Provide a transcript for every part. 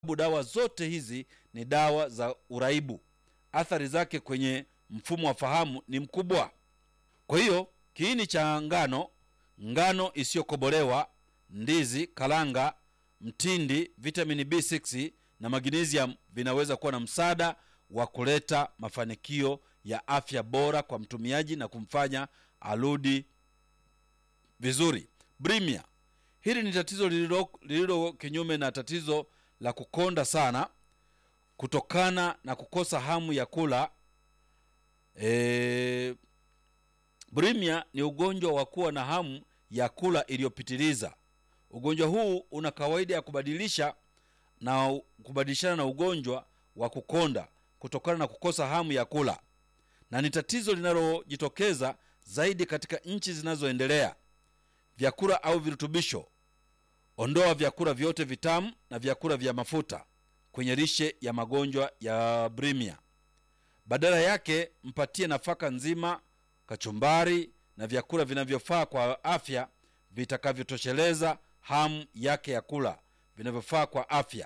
dawa zote hizi ni dawa za uraibu. Athari zake kwenye mfumo wa fahamu ni mkubwa. Kwa hiyo kiini cha ngano, ngano isiyokobolewa, ndizi, kalanga, mtindi, vitamini B6 na magnesium vinaweza kuwa na msaada wa kuleta mafanikio ya afya bora kwa mtumiaji na kumfanya arudi vizuri. Bulimia, hili ni tatizo lililo lililo kinyume na tatizo la kukonda sana kutokana na kukosa hamu ya kula. E, bulimia ni ugonjwa wa kuwa na hamu ya kula iliyopitiliza. Ugonjwa huu una kawaida ya kubadilisha na kubadilishana na ugonjwa wa kukonda kutokana na kukosa hamu ya kula, na ni tatizo linalojitokeza zaidi katika nchi zinazoendelea. Vyakula au virutubisho: ondoa vyakula vyote vitamu na vyakula vya mafuta kwenye lishe ya magonjwa ya bulimia. Badala yake mpatie nafaka nzima, kachumbari na vyakula vinavyofaa kwa afya vitakavyotosheleza hamu yake ya kula, vinavyofaa kwa afya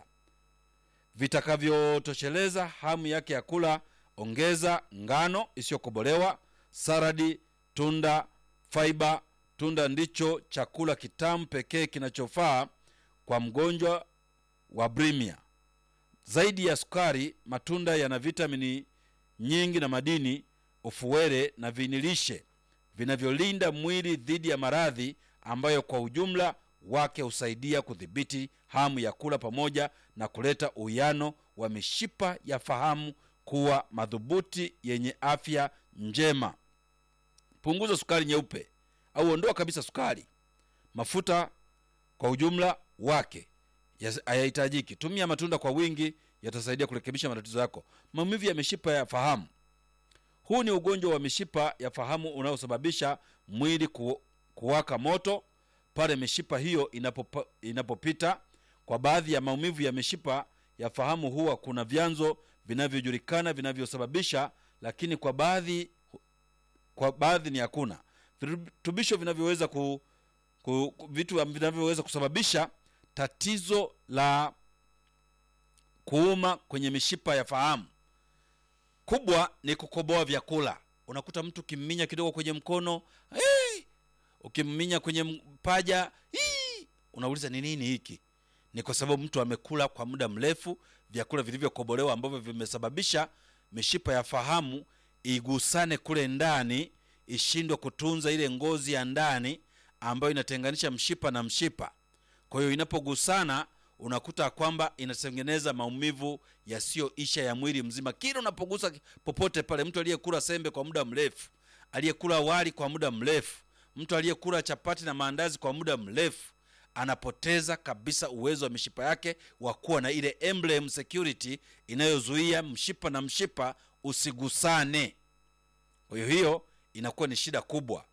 vitakavyotosheleza hamu yake ya kula. Ongeza ngano isiyokobolewa, saradi, tunda, faiba. Tunda ndicho chakula kitamu pekee kinachofaa kwa mgonjwa wa bulimia. Zaidi ya sukari, matunda yana vitamini nyingi na madini, ufuwele na vinilishe vinavyolinda mwili dhidi ya maradhi ambayo kwa ujumla wake husaidia kudhibiti hamu ya kula pamoja na kuleta uwiano wa mishipa ya fahamu kuwa madhubuti yenye afya njema. Punguza sukari nyeupe au ondoa kabisa sukari. Mafuta kwa ujumla wake hayahitajiki. Tumia matunda kwa wingi, yatasaidia kurekebisha matatizo yako. Maumivu ya mishipa ya fahamu. Huu ni ugonjwa wa mishipa ya fahamu unaosababisha mwili ku, kuwaka moto pale mishipa hiyo inapopa, inapopita. Kwa baadhi ya maumivu ya mishipa ya fahamu huwa kuna vyanzo vinavyojulikana vinavyosababisha, lakini kwa baadhi kwa baadhi ni hakuna virutubisho vinavyoweza ku, ku, vitu vinavyoweza kusababisha tatizo la kuuma kwenye mishipa ya fahamu. Kubwa ni kukoboa vyakula. Unakuta mtu ukimminya kidogo kwenye mkono hey! ukimminya kwenye mpaja hii, unauliza ni nini hiki? Ni kwa sababu mtu amekula kwa muda mrefu vyakula vilivyokobolewa ambavyo vimesababisha mishipa ya fahamu igusane kule ndani, ishindwe kutunza ile ngozi ya ndani ambayo inatenganisha mshipa na mshipa. Kwa hiyo inapogusana, unakuta kwamba inatengeneza maumivu yasiyoisha ya mwili mzima. Kila unapogusa popote pale, mtu aliyekula sembe kwa muda mrefu, aliyekula wali kwa muda mrefu mtu aliyekula chapati na maandazi kwa muda mrefu anapoteza kabisa uwezo wa mishipa yake wa kuwa na ile emblem security inayozuia mshipa na mshipa usigusane. Kwa hiyo hiyo inakuwa ni shida kubwa.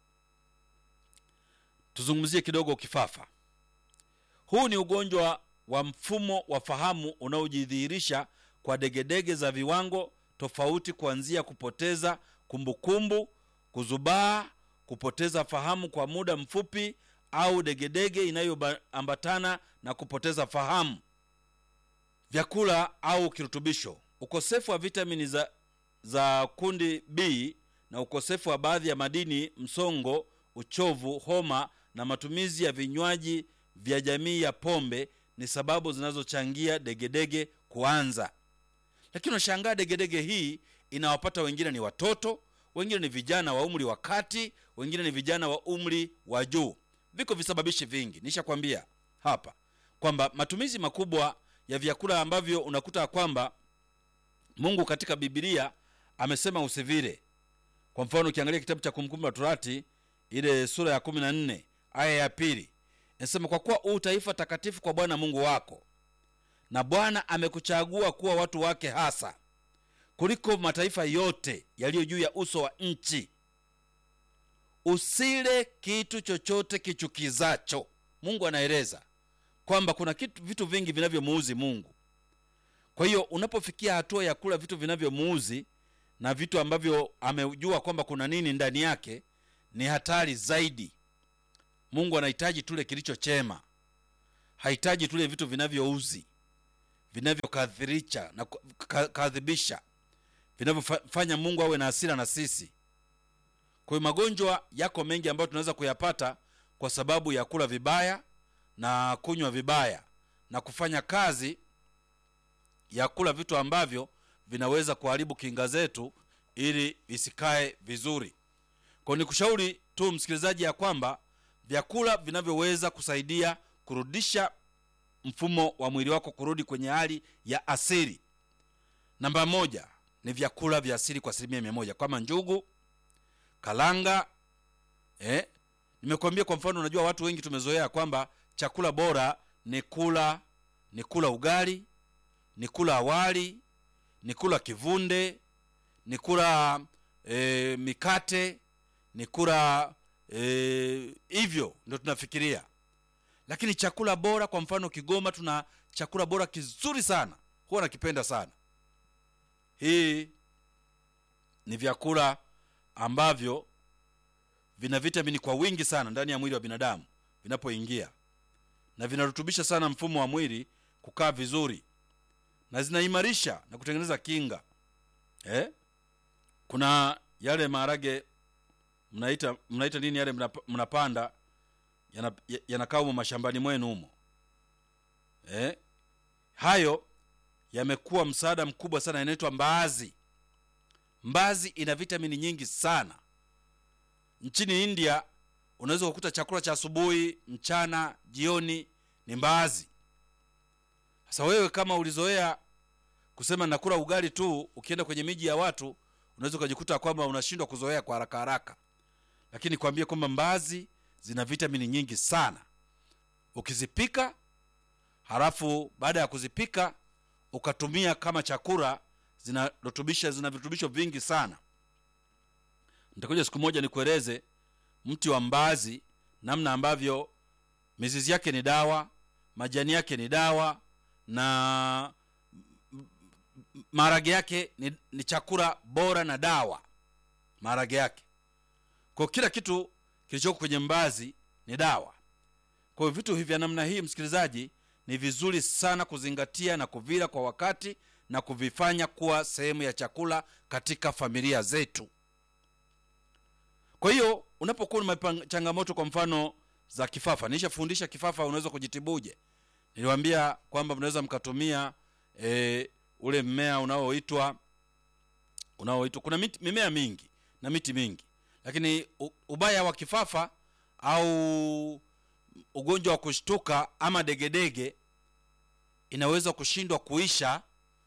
Tuzungumzie kidogo kifafa. Huu ni ugonjwa wa mfumo wa fahamu unaojidhihirisha kwa degedege za viwango tofauti, kuanzia kupoteza kumbukumbu, kuzubaa kupoteza fahamu kwa muda mfupi au degedege inayoambatana na kupoteza fahamu. Vyakula au kirutubisho: ukosefu wa vitamini za, za kundi B na ukosefu wa baadhi ya madini, msongo, uchovu, homa na matumizi ya vinywaji vya jamii ya pombe ni sababu zinazochangia degedege kuanza. Lakini unashangaa degedege hii inawapata wengine ni watoto wengine ni vijana wa umri wa kati, wengine ni vijana wa umri wa juu. Viko visababishi vingi, nishakwambia hapa kwamba matumizi makubwa ya vyakula ambavyo unakuta kwamba Mungu katika Biblia amesema usivile. Kwa mfano, ukiangalia kitabu cha Kumbukumbu la Torati ile sura ya 14 aya ya pili inasema, kwa kuwa u taifa takatifu kwa Bwana Mungu wako, na Bwana amekuchagua kuwa watu wake hasa kuliko mataifa yote yaliyo juu ya uso wa nchi. Usile kitu chochote kichukizacho. Mungu anaeleza kwamba kuna kitu, vitu vingi vinavyomuuzi Mungu. Kwa hiyo unapofikia hatua ya kula vitu vinavyomuuzi na vitu ambavyo amejua kwamba kuna nini ndani yake, ni hatari zaidi. Mungu anahitaji tule kilicho chema, hahitaji tule vitu vinavyouzi vinavyokadhirisha na ku- ka- kadhibisha vinavyofanya mungu awe na hasira na sisi kwa hiyo magonjwa yako mengi ambayo tunaweza kuyapata kwa sababu ya kula vibaya na kunywa vibaya na kufanya kazi ya kula vitu ambavyo vinaweza kuharibu kinga zetu ili visikae vizuri kwa ni kushauri tu msikilizaji ya kwamba vyakula vinavyoweza kusaidia kurudisha mfumo wa mwili wako kurudi kwenye hali ya asili namba moja ni vyakula vya asili kwa asilimia mia moja kama njugu kalanga eh? nimekuambia kwa mfano unajua watu wengi tumezoea kwamba chakula bora ni kula ni kula ugali ni kula awali ni kula kivunde ni kula e, mikate ni kula e, hivyo ndio tunafikiria lakini chakula bora kwa mfano kigoma tuna chakula bora kizuri sana huwa nakipenda sana hii ni vyakula ambavyo vina vitamini kwa wingi sana ndani ya mwili wa binadamu vinapoingia na vinarutubisha sana mfumo wa mwili kukaa vizuri na zinaimarisha na kutengeneza kinga eh? kuna yale maharage mnaita mnaita nini yale mnap- mnapanda yana- ya- yanakaa humo mashambani mwenu humo eh? hayo yamekuwa msaada mkubwa sana yanaitwa mbaazi mbazi ina vitamini nyingi sana nchini india unaweza kukuta chakula cha asubuhi mchana jioni ni mbaazi sasa wewe kama ulizoea kusema nakula ugali tu ukienda kwenye miji ya watu unaweza ukajikuta kwamba unashindwa kuzoea kwa haraka haraka lakini kwambie kwamba mbaazi zina vitamini nyingi sana ukizipika halafu baada ya kuzipika ukatumia kama chakula zinarutubisha zina virutubisho vingi sana nitakuja siku moja nikueleze mti wa mbaazi namna ambavyo mizizi yake ni dawa majani yake ni dawa na maharage yake ni, ni chakula bora na dawa maharage yake kwa kila kitu kilichoko kwenye mbazi ni dawa kwa hiyo vitu hivi vya namna hii msikilizaji ni vizuri sana kuzingatia na kuvila kwa wakati na kuvifanya kuwa sehemu ya chakula katika familia zetu kwa hiyo unapokuwa na changamoto kwa mfano za kifafa nishafundisha kifafa unaweza kujitibuje niliwambia kwamba mnaweza mkatumia e, ule mmea unaoitwa unaoitwa kuna miti, mimea mingi na miti mingi lakini u, ubaya wa kifafa au ugonjwa wa kushtuka ama degedege inaweza kushindwa kuisha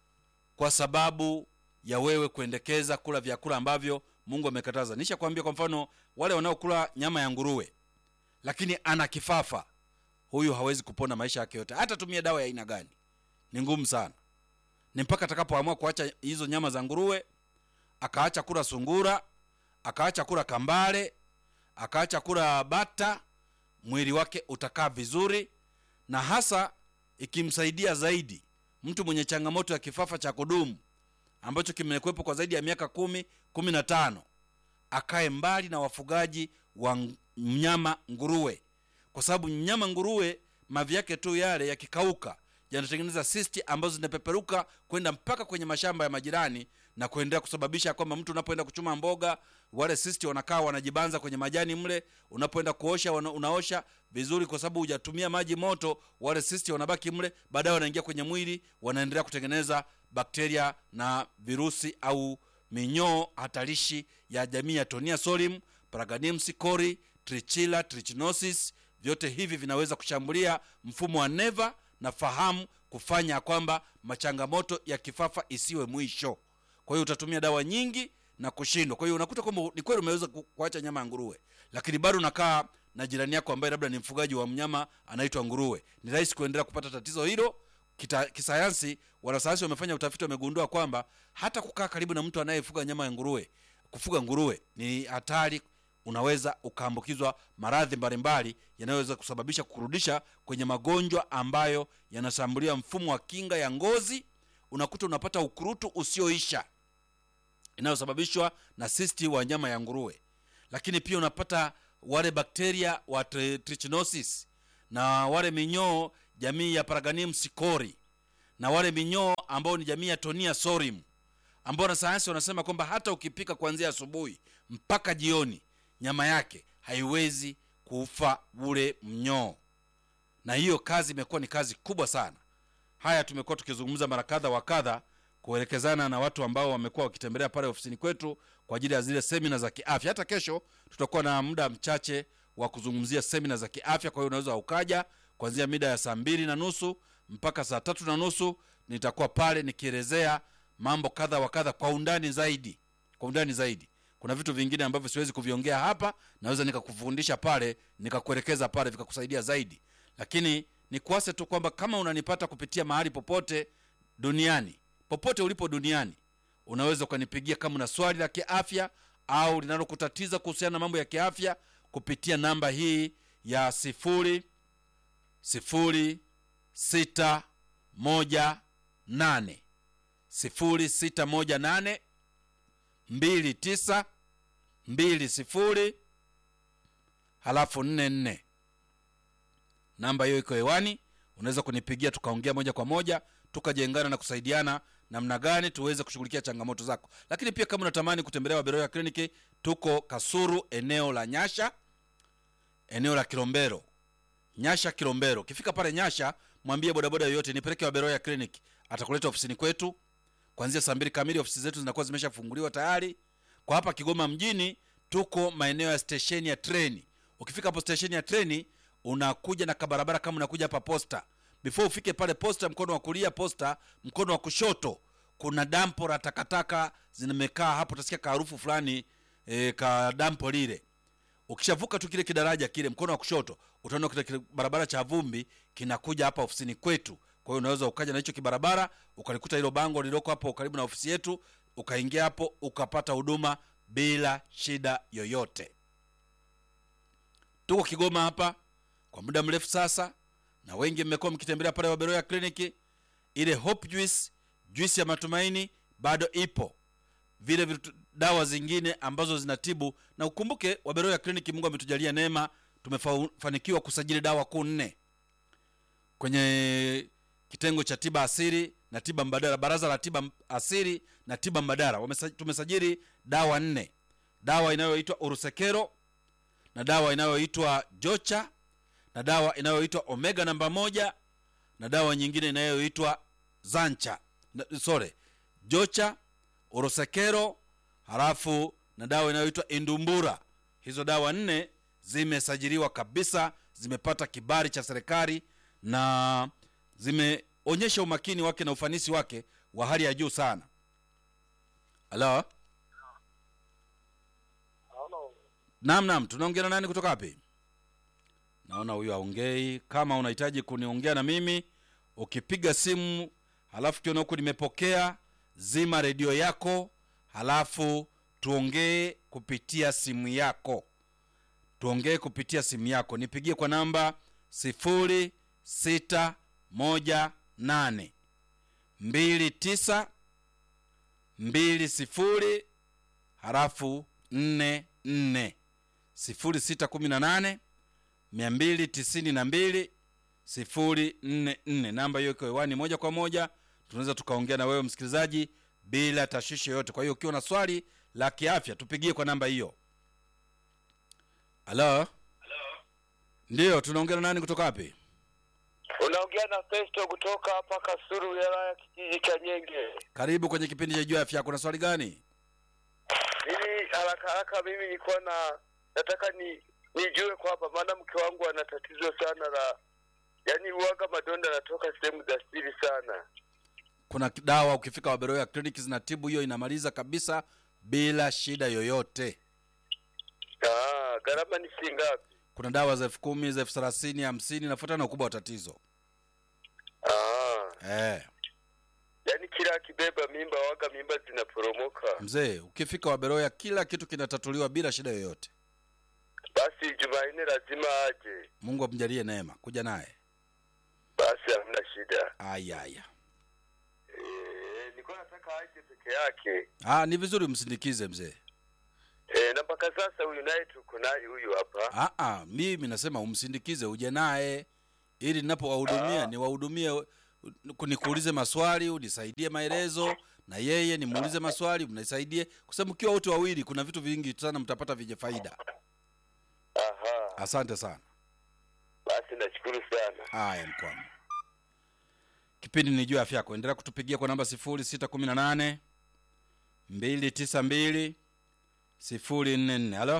kwa sababu ya wewe kuendekeza kula vyakula ambavyo mungu amekataza nisha kuambia kwa mfano wale wanaokula nyama ya nguruwe lakini ana kifafa huyu hawezi kupona maisha yake yote hata tumia dawa ya aina gani ni ngumu sana ni mpaka atakapoamua kuacha hizo nyama za nguruwe akaacha kula sungura akaacha kula kambale akaacha kula bata mwili wake utakaa vizuri na hasa ikimsaidia zaidi mtu mwenye changamoto ya kifafa cha kudumu ambacho kimekuwepo kwa zaidi ya miaka kumi kumi na tano akae mbali na wafugaji wa mnyama nguruwe kwa sababu mnyama nguruwe mavi yake tu yale yakikauka yanatengeneza sisti ambazo zinapeperuka kwenda mpaka kwenye mashamba ya majirani na kuendelea kusababisha kwamba mtu unapoenda kuchuma mboga wale sisti wanakaa wanajibanza kwenye majani mle unapoenda kuosha wana, unaosha vizuri kwa sababu hujatumia maji moto wale sisti wanabaki mle baadaye wanaingia kwenye mwili wanaendelea kutengeneza bakteria na virusi au minyoo hatarishi ya jamii ya tonia solim paraganium cori trichila trichinosis vyote hivi vinaweza kushambulia mfumo wa neva na fahamu kufanya kwamba machangamoto ya kifafa isiwe mwisho kwa hiyo utatumia dawa nyingi na kushindwa kwa hiyo unakuta kwamba ni kweli umeweza kuacha nyama ya nguruwe lakini bado unakaa na jirani yako ambaye labda ni mfugaji wa mnyama anaitwa nguruwe ni rahisi kuendelea kupata tatizo hilo Kita, kisayansi wanasayansi wamefanya utafiti wamegundua kwamba hata kukaa karibu na mtu anayefuga nyama ya nguruwe kufuga nguruwe ni hatari unaweza ukaambukizwa maradhi mbalimbali yanayoweza kusababisha kurudisha kwenye magonjwa ambayo yanashambulia mfumo wa kinga ya ngozi unakuta unapata ukurutu usioisha inayosababishwa na sisti wa nyama ya nguruwe lakini pia unapata wale bakteria wa trichinosis na wale minyoo jamii ya paraganium sikori na wale minyoo ambao ni jamii ya tonia sorim ambao wanasayansi wanasema kwamba hata ukipika kuanzia asubuhi mpaka jioni nyama yake haiwezi kufa ule mnyoo na hiyo kazi imekuwa ni kazi kubwa sana haya tumekuwa tukizungumza mara kadha wa kadha kuelekezana na watu ambao wamekuwa wakitembelea pale ofisini kwetu kwa ajili ya zile semina za kiafya hata kesho tutakuwa na muda mchache wa kuzungumzia semina za kiafya kwa hiyo unaweza ukaja kuanzia mida ya saa mbili na nusu mpaka saa tatu na nusu nitakuwa pale nikielezea mambo kadha wa kadha kwa undani zaidi kwa undani zaidi kuna vitu vingine ambavyo siwezi kuviongea hapa naweza nikakufundisha pale nikakuelekeza pale vikakusaidia zaidi lakini nikuase tu kwamba kama unanipata kupitia mahali popote duniani popote ulipo duniani unaweza ukanipigia kama una swali la kiafya au linalokutatiza kuhusiana na mambo ya kiafya kupitia namba hii ya sifuri sifuri sita moja nane sifuri sita moja nane mbili tisa mbili sifuri halafu nne nne namba hiyo iko hewani unaweza kunipigia tukaongea moja kwa moja tukajengana na kusaidiana namna gani tuweze kushughulikia changamoto zako lakini pia kama unatamani kutembelea waberoya kliniki tuko kasuru eneo la nyasha eneo la kilombero nyasha kilombero ukifika pale nyasha mwambie bodaboda yoyote nipeleke waberoya clinic atakuleta ofisini kwetu kuanzia saa mbili kamili ofisi zetu zinakuwa zimeshafunguliwa tayari kwa hapa kigoma mjini tuko maeneo ya stesheni ya treni ukifika hapo stesheni ya treni unakuja na kabarabara kama unakuja hapa posta before ufike pale posta mkono wa kulia posta mkono wa kushoto kuna dampo la takataka zimekaa hapo utasikia kaharufu fulani e, ka dampo lile ukishavuka tu kile kidaraja kile mkono wa kushoto utaona kile kile barabara cha vumbi kinakuja hapa ofisini kwetu kwa hiyo unaweza ukaja na hicho kibarabara ukalikuta hilo bango lililoko hapo karibu na ofisi yetu ukaingia hapo ukapata huduma bila shida yoyote tuko kigoma hapa kwa muda mrefu sasa na wengi mmekuwa mkitembelea pale waberoya kliniki ile hope juice juice ya matumaini bado ipo vile vitu, dawa zingine ambazo zinatibu na ukumbuke waberoya kliniki mungu ametujalia neema tumefanikiwa kusajili dawa kuu nne kwenye kitengo cha tiba asiri na tiba mbadala baraza la tiba asiri na tiba mbadala Wamesa, tumesajili dawa nne dawa inayoitwa urusekero na dawa inayoitwa jocha na dawa inayoitwa omega namba moja na dawa nyingine inayoitwa zancha na, sorry jocha urosekero halafu na dawa inayoitwa indumbura hizo dawa nne zimesajiliwa kabisa zimepata kibali cha serikali na zimeonyesha umakini wake na ufanisi wake wa hali ya juu sana halo naam naam tunaongea na nani kutoka wapi naona huyu aongei kama unahitaji kuniongea na mimi ukipiga simu halafu kiona huku nimepokea zima redio yako halafu tuongee kupitia simu yako tuongee kupitia simu yako nipigie kwa namba sifuri sita moja nane mbili tisa mbili sifuri halafu nne nne sifuri sita kumi na nane mia mbili tisini na mbili sifuri nne nne namba hiyo iko hewani moja kwa moja tunaweza tukaongea na wewe msikilizaji bila tashwishi yoyote kwa hiyo ukiwa na swali la kiafya tupigie kwa namba hiyo halo ndiyo tunaongea na nani kutoka wapi Unaongea na Festo kutoka hapa Kasuru, wilaya ya kijiji cha Nyenge. karibu kwenye kipindi cha juu ya afya kuna swali gani Mimi haraka haraka, mimi nilikuwa na nataka ni nijue kwamba, maana mke wangu ana tatizo sana la yaani, uwaga madonda anatoka sehemu za siri sana. kuna dawa ukifika waberoya kliniki zinatibu hiyo inamaliza kabisa bila shida yoyote Ah, gharama ni shilingi ngapi? kuna dawa za elfu kumi za elfu thelathini hamsini nafuatana na ukubwa wa tatizo Ah, eh. yaani kila akibeba mimba waga mimba zinaporomoka. mzee ukifika waberoya kila kitu kinatatuliwa bila shida yoyote Basi Jumanne lazima aje. mungu amjalie neema kuja naye Basi hamna shida. ayaya Eh, nilikuwa nataka aje peke yake. ah, ni vizuri msindikize mzee Eh, na mpaka sasa huyu naye tuko naye huyu hapa. ah, ah, mimi nasema umsindikize uje naye ili ninapowahudumia Ah. niwahudumie u- nikuulize maswali unisaidie maelezo na yeye nimuulize maswali mnisaidie kwa sababu mkiwa wote wawili kuna vitu vingi sana mtapata vyenye faida Aha, asante sana basi nashukuru sana. haya mkwama kipindi ni juu ya afya yako endelea kutupigia kwa namba sifuri sita kumi na nane mbili tisa mbili sifuri nne nne halo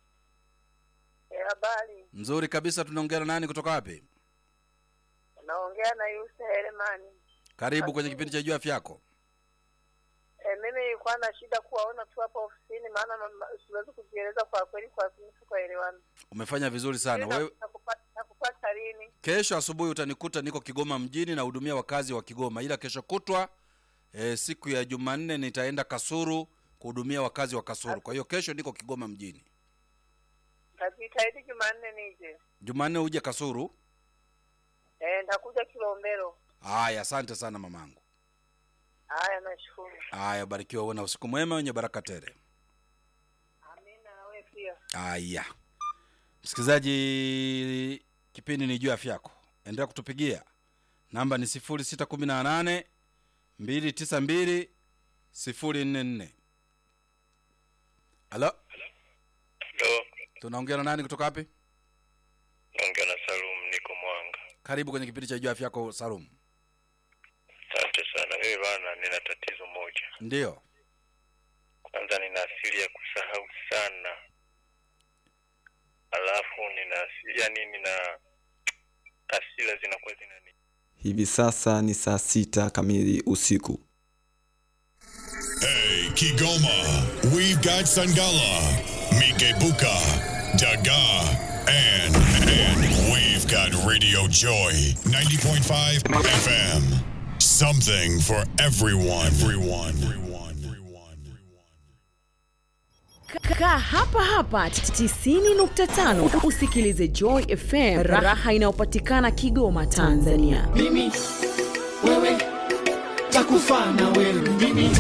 Habari, nzuri kabisa tunaongea na nani kutoka wapi naongea na Yusa Heremani. karibu kwenye kipindi cha juu ya afya yako E, mimi nilikuwa na shida kuwaona tu hapa ofisini, maana mama- siwezi kujieleza kwa kweli, kwa sisi tukaelewana. umefanya vizuri sana Sijui wewe na- nakupata nakupata lini? kesho asubuhi utanikuta niko kigoma mjini nahudumia wakazi wa kigoma ila kesho kutwa e, siku ya jumanne nitaenda kasuru kuhudumia wakazi wa kasuru kwa hiyo kesho niko kigoma mjini Najitahidi Jumanne nije. jumanne uje kasuru E, nitakuja Kilombero. haya asante sana mamangu Haya, nashukuru. haya barikiwa uwe na usiku mwema wenye baraka tele Amina, na wewe pia. haya msikilizaji kipindi ni juu ya afya yako endelea kutupigia namba ni sifuri sita kumi na nane mbili tisa mbili sifuri nne nne halo Ndo tunaongea na nani kutoka wapi naongea na Salum, niko Mwanga. karibu kwenye kipindi cha juu ya afya yako salum Asante sana. Mimi bana, nina tatizo moja. ndiyo Kwanza nina asili ya kusahau sana, alafu nina asili yani, nina asila zinakuwa zinani Hivi sasa ni saa sita kamili usiku. Hey, Kigoma, we've got Sangala, Mikebuka, Daga, and, and we've got Radio Joy 90.5 FM. Something for everyone. Everyone. Everyone. Everyone. Kaa hapa hapa 90.5 usikilize Joy FM, raha inayopatikana Kigoma, Tanzania. mimi wewe takufa na wewe mimi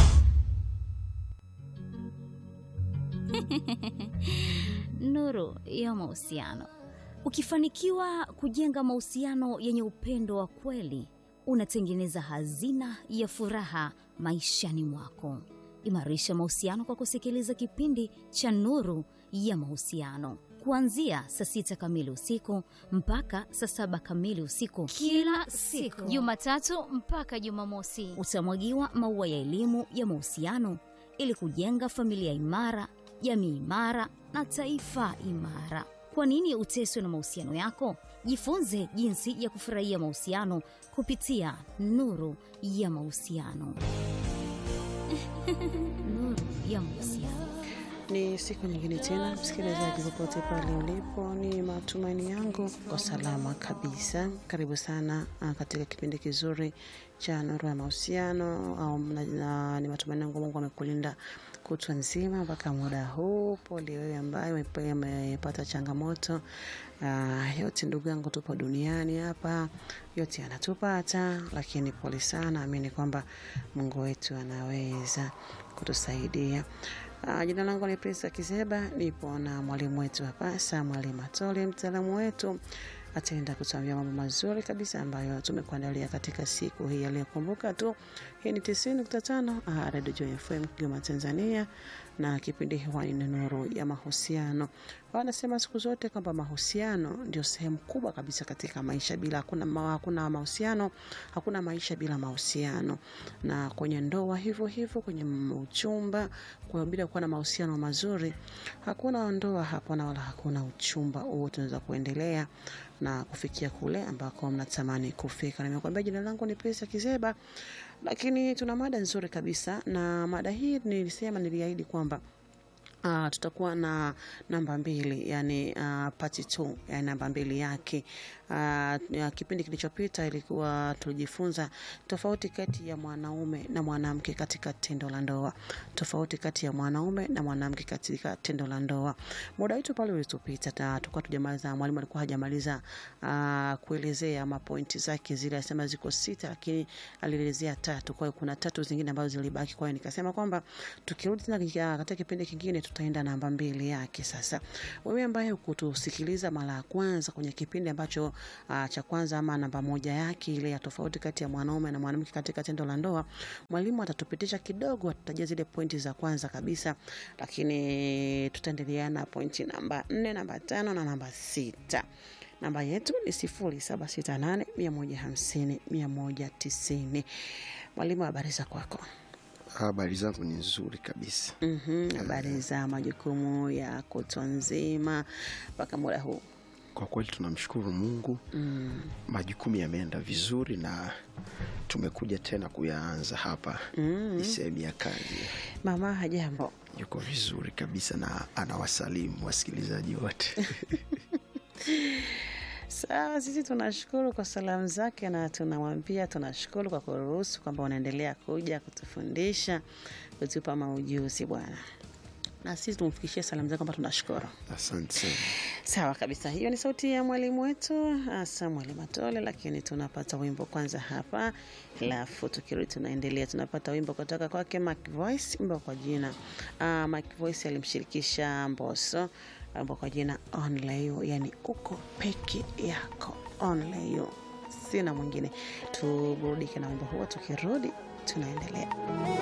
nuru ya mahusiano. Ukifanikiwa kujenga mahusiano yenye upendo wa kweli, unatengeneza hazina ya furaha maishani mwako. Imarisha mahusiano kwa kusikiliza kipindi cha Nuru ya Mahusiano kuanzia saa sita kamili usiku mpaka saa saba kamili usiku kila siku, Jumatatu mpaka Jumamosi. Utamwagiwa maua ya elimu ya mahusiano ili kujenga familia imara, jamii imara na taifa imara. Kwa nini uteswe na mahusiano yako? Jifunze jinsi ya kufurahia mahusiano kupitia Nuru ya Mahusiano. Nuru ya Mahusiano. Ni siku nyingine tena, msikilizaji, popote pale ulipo, ni matumaini yangu kwa salama kabisa. Karibu sana ah, katika kipindi kizuri cha Nuru ya Mahusiano au na, na, ni matumaini yangu Mungu amekulinda kutwa nzima mpaka muda huu. Pole wewe ambaye umepe- umepata changamoto. Uh, yote ndugu yangu, tupo duniani hapa, yote yanatupata, lakini pole sana. Amini kwamba Mungu wetu anaweza kutusaidia. Uh, jina langu ni Prince Kiseba, nipo na mwalimu wetu hapa Samuel Matole, mtaalamu wetu ataenda kutuambia mambo mazuri kabisa ambayo tumekuandalia katika siku hii aliyokumbuka tu. Hii ni 90.5 uh, Radio Joy FM Kigoma, Tanzania, na kipindi hewani ni Nuru ya Mahusiano. Wanasema siku zote kwamba mahusiano ndio sehemu kubwa kabisa katika maisha. Bila hakuna, ma, hakuna mahusiano hakuna maisha bila mahusiano, na kwenye ndoa hivyo hivyo, kwenye uchumba, kwa bila kuwa na mahusiano mazuri hakuna ndoa hapo na wala hakuna uchumba huo, tunaweza kuendelea na kufikia kule ambako mnatamani kufika. Nimekuambia jina langu ni Pesa Kizeba, lakini tuna mada nzuri kabisa, na mada hii nilisema, niliahidi kwamba Uh, tutakuwa na namba mbili yani uh, part 2 yani namba mbili yake. Uh, ya kipindi kilichopita ilikuwa tulijifunza tofauti kati ya mwanaume na mwanamke katika tendo la ndoa, tofauti kati ya mwanaume na mwanamke katika tendo la ndoa. Muda wetu pale ulitupita, ta- tulikuwa tujamaliza, mwalimu alikuwa hajamaliza uh, kuelezea mapointi zake zile, alisema ziko sita, lakini alielezea tatu. Kwa hiyo kuna tatu zingine ambazo zilibaki. Kwa hiyo nikasema kwamba tukirudi tena katika katika kipindi kingine tutaenda namba mbili yake. Sasa wewe ambaye ukutusikiliza mara ya kwanza kwenye kipindi ambacho uh, cha kwanza ama namba moja yake ile ya tofauti kati ya mwanaume na mwanamke katika tendo la ndoa, mwalimu atatupitisha kidogo, atutajia zile pointi za kwanza kabisa, lakini tutaendelea na pointi namba nne, namba tano na namba sita. Namba yetu ni sifuri saba sita nane mia moja hamsini mia moja tisini. Mwalimu, habari za kwako? Habari zangu ni nzuri kabisa. Mhm, habari za majukumu ya kutwa nzima mpaka muda huu? Kwa kweli tunamshukuru Mungu, Mm. majukumu yameenda vizuri na tumekuja tena kuyaanza hapa. Mm. Ni sehemu ya kazi. Mama hajambo? Yuko vizuri kabisa na anawasalimu wasikilizaji wote. Sawa, sisi tunashukuru kwa salamu zake na tunamwambia tunashukuru kwa kuruhusu kwamba unaendelea kuja kutufundisha, kutupa maujuzi bwana, na sisi tumfikishie salamu zake kwamba tunashukuru. Asante sana. Sawa kabisa, hiyo ni sauti ya mwalimu wetu Samuel Matole, lakini tunapata wimbo kwanza hapa, alafu tukirudi tunaendelea. Tunapata wimbo kutoka kwake Mac Voice, wimbo kwa jina uh, Mac Voice alimshirikisha Mbosso, wimbo kwa jina Only You, yani uko peke yako, Only You, sina mwingine. Tuburudike na wimbo huo, tukirudi tunaendelea.